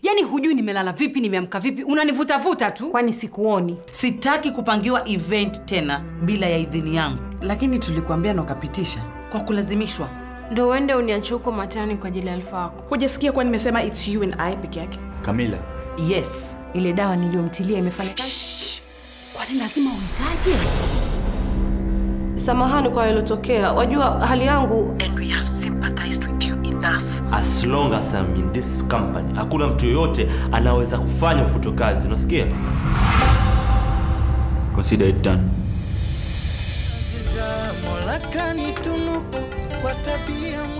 Yaani hujui nimelala vipi, nimeamka vipi, unanivutavuta tu. Kwani sikuoni? Sitaki kupangiwa event tena bila ya idhini yangu, Lakini tulikuambia na ukapitisha. kwa kulazimishwa. Ndo uende uniache huko matani kwa ajili ya Alfa wako. Hujasikia kuwa nimesema it's you and I peke yake? Kamila, Yes, Ile dawa niliyomtilia imefanya kazi. Shh. Kwani lazima uitaje? Samahani kwa yaliyotokea. Wajua hali yangu as long as I'm in this company, hakuna mtu yoyote anaweza kufanya ufuto kazi, unasikia? Consider it done. Mola kanitunuku kwa tabia